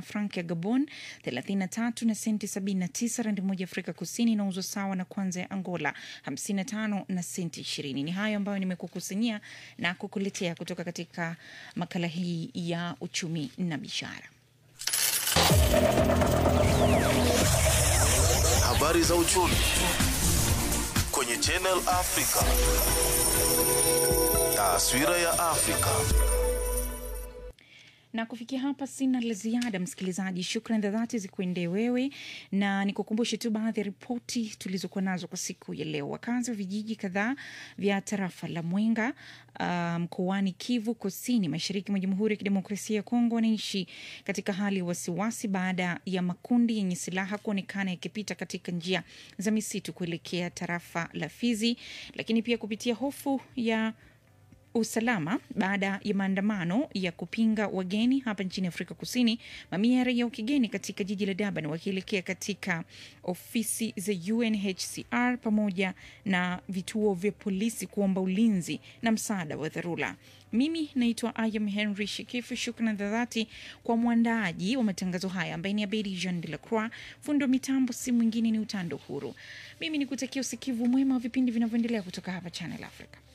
frank ya Gabon 33 na senti 79. Randi moja Afrika Kusini inauzwa sawa na kwanza ya Angola 55 na senti 20. Ni hayo ambayo nimekukusanyia na kukuletea kutoka katika makala hii ya uchumi na biashara. Habari za uchumi kwenye Channel Africa. Taswira ya Afrika. na kufikia hapa sina la ziada msikilizaji shukran za dhati zikuendee wewe na nikukumbushe tu baadhi ya ripoti tulizokuwa nazo kwa siku ya leo wakazi wa vijiji kadhaa vya tarafa la mwenga uh, mkoani kivu kusini mashariki mwa jamhuri ya kidemokrasia ya kongo wanaishi katika hali ya wasiwasi baada ya makundi yenye silaha kuonekana yakipita katika njia za misitu kuelekea tarafa la fizi lakini pia kupitia hofu ya usalama baada ya maandamano ya kupinga wageni hapa nchini Afrika Kusini. Mamia ya raia wa kigeni katika jiji la Durban wakielekea katika ofisi za UNHCR pamoja na vituo vya polisi kuomba ulinzi na msaada wa dharura. Mimi naitwa Ayam Henry Shikifu. Shukran za dhati kwa mwandaaji wa matangazo haya ambaye ni Abedi Jean de la Croix. Fundi wa mitambo si mwingine ni Utando Huru. Mimi ni kutakia usikivu mwema wa vipindi vinavyoendelea kutoka hapa Channel Africa.